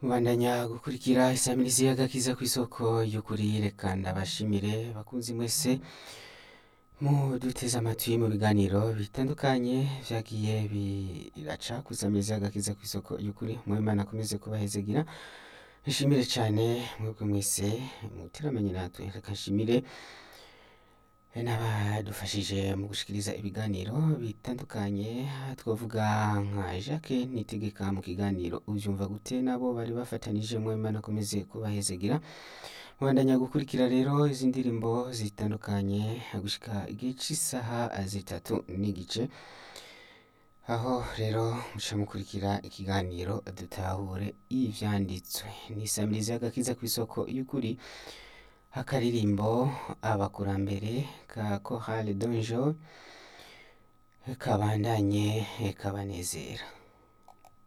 Mubandanya gukurikira isamirizi y'agakiza kw'isoko y'ukuri reka ndabashimire bakunzi mwese muduteze amatwi mu biganiro bitandukanye vyagiye biraca kw'isamirizi y'agakiza kw'isoko y'ukuri Imana akomeze kubahezagira nshimire cane mwebwe mwese muteramanye natwe reka nshimire n'abadufashije mu gushikiriza ibiganiro bitandukanye twavuga nka Jacques Nitegeka mu kiganiro uvyumva gute nabo bari bafatanije Imana akomeze kubahezagira mubandanya gukurikira rero izi ndirimbo zitandukanye gushika igihe c'isaha zitatu n'igice aho rero muca mukurikira ikiganiro dutahure ivyanditswe n'isamirizi y'agakiza kw'isoko y'ukuri akaririmbo abakurambere ka Chorale Donjo kabandanye kabanezera